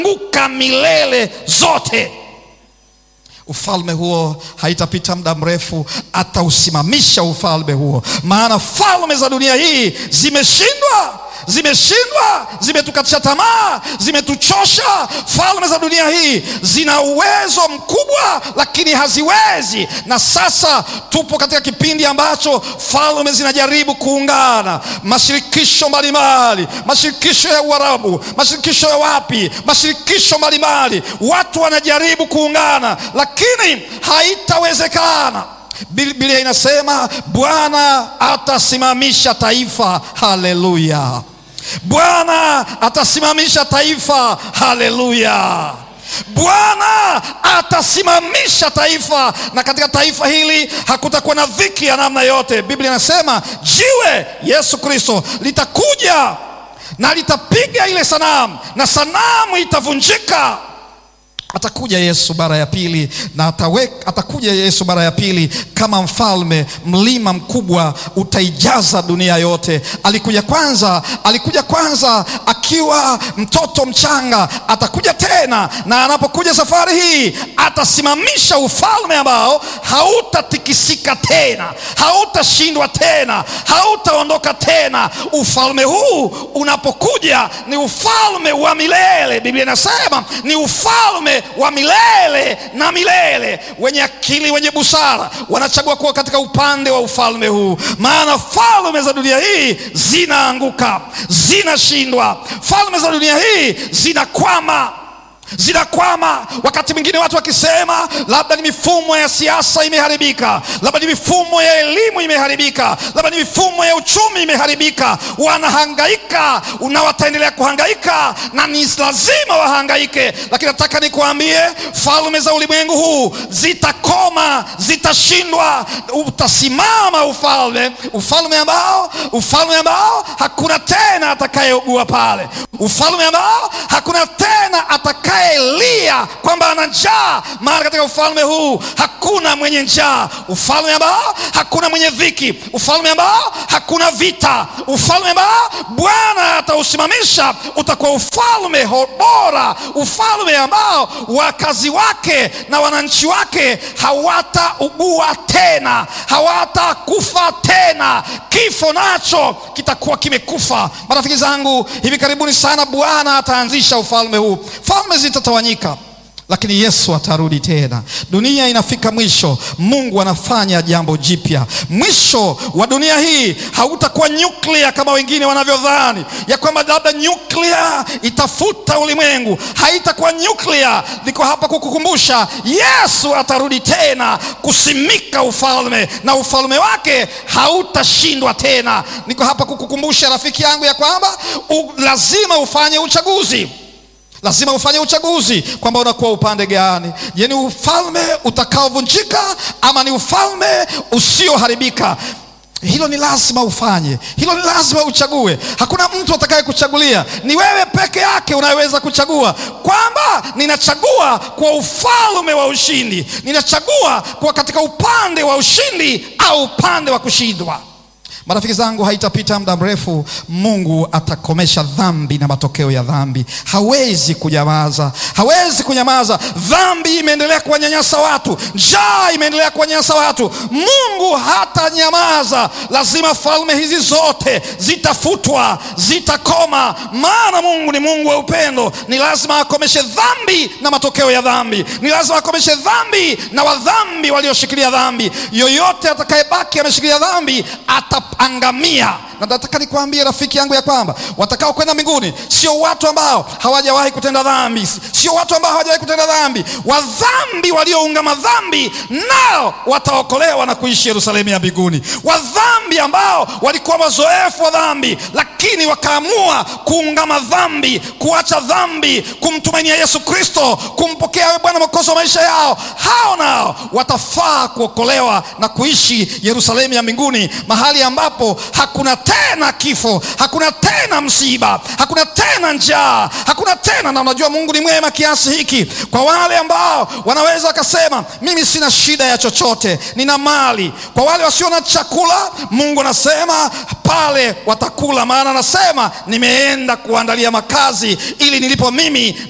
zitaanguka milele zote. Ufalme huo haitapita muda mrefu, atausimamisha ufalme huo, maana falme za dunia hii zimeshindwa, zimeshindwa, zimetukatisha tamaa, zimetuchosha. Falme za dunia hii zina uwezo mkubwa, lakini haziwezi. Na sasa tupo katika kipindi ambacho falme zinajaribu kuungana, mashirikisho mbalimbali, mashirikisho ya Uarabu, mashirikisho ya wapi, mashirikisho mbalimbali, watu wanajaribu kuungana, lakini haitawezekana. Biblia inasema Bwana atasimamisha taifa. Haleluya! Bwana atasimamisha taifa. Haleluya! Bwana atasimamisha taifa, na katika taifa hili hakutakuwa na dhiki ya namna yote. Biblia inasema jiwe Yesu Kristo litakuja na litapiga ile sanamu na sanamu itavunjika. Atakuja Yesu mara ya pili na ataweka, atakuja Yesu mara ya pili kama mfalme. Mlima mkubwa utaijaza dunia yote. Alikuja kwanza, alikuja kwanza akiwa mtoto mchanga, atakuja tena, na anapokuja safari hii atasimamisha ufalme ambao hautatikisika tena, hautashindwa tena, hautaondoka tena. Ufalme huu unapokuja ni ufalme wa milele. Biblia inasema ni ufalme wa milele na milele. Wenye akili, wenye busara wanachagua kuwa katika upande wa ufalme huu, maana falme za dunia hii zinaanguka, zinashindwa. Falme za dunia hii zinakwama zinakwama. Wakati mwingine watu wakisema labda ni mifumo ya siasa imeharibika, labda ni mifumo ya elimu imeharibika, labda ni mifumo ya uchumi imeharibika. Wanahangaika na wataendelea kuhangaika na ni lazima wahangaike, lakini nataka nikuambie, falme za ulimwengu huu zitakoma, zitashindwa. Utasimama ufalme, ufalme ambao, ufalme ambao hakuna tena atakayeugua pale, ufalme ambao hakuna tena atakaye Elia kwamba ana njaa, maana katika ufalme huu hakuna mwenye njaa, ufalme ambao hakuna mwenye dhiki, ufalme ambao hakuna vita, ufalme ambao Bwana atausimamisha utakuwa ufalme bora, ufalme ambao wakazi wake na wananchi wake hawataugua tena, hawatakufa tena, kifo nacho kitakuwa kimekufa. Marafiki zangu, hivi karibuni sana Bwana ataanzisha ufalme huu. Falme zitatawanyika lakini Yesu atarudi tena. Dunia inafika mwisho, Mungu anafanya jambo jipya. Mwisho wa dunia hii hautakuwa nyuklia kama wengine wanavyodhani ya kwamba labda nyuklia itafuta ulimwengu. Haitakuwa nyuklia. Niko hapa kukukumbusha, Yesu atarudi tena kusimika ufalme na ufalme wake hautashindwa tena. Niko hapa kukukumbusha rafiki yangu ya kwamba u, lazima ufanye uchaguzi lazima ufanye uchaguzi kwamba unakuwa upande gani. Je, ni ufalme utakaovunjika ama ni ufalme usioharibika? Hilo ni lazima ufanye, hilo ni lazima uchague. Hakuna mtu atakaye kuchagulia, ni wewe peke yake unayeweza kuchagua kwamba ninachagua kwa ufalme wa ushindi, ninachagua kwa katika upande wa ushindi au upande wa kushindwa. Marafiki zangu, haitapita muda mrefu, Mungu atakomesha dhambi na matokeo ya dhambi. Hawezi kunyamaza, hawezi kunyamaza. Dhambi imeendelea kuwanyanyasa watu, njaa imeendelea kuwanyanyasa watu. Mungu hatanyamaza. Lazima falme hizi zote zitafutwa, zitakoma, maana Mungu ni Mungu wa upendo. Ni lazima akomeshe dhambi na matokeo ya dhambi, ni lazima akomeshe dhambi na wadhambi walioshikilia dhambi. Yoyote atakayebaki ameshikilia dhambi ata angamia. Na nataka nikwambie rafiki yangu ya kwamba watakao kwenda mbinguni sio watu ambao hawajawahi kutenda dhambi, sio watu ambao hawajawahi kutenda dhambi. Wadhambi walioungama dhambi nao wataokolewa na kuishi Yerusalemu ya mbinguni. Wadhambi ambao walikuwa wazoefu wa dhambi, lakini wakaamua kuungama dhambi, kuacha dhambi, kumtumainia Yesu Kristo, kumpokea Bwana Mwokozi wa maisha yao, hao nao watafaa kuokolewa na kuishi Yerusalemu ya mbinguni, mahali ambapo hakuna tena kifo, hakuna tena msiba, hakuna tena njaa, hakuna tena. Na unajua Mungu ni mwema kiasi hiki kwa wale ambao wanaweza wakasema mimi sina shida ya chochote, nina mali. Kwa wale wasio na chakula, Mungu anasema pale watakula, maana anasema nimeenda kuandalia makazi ili nilipo mimi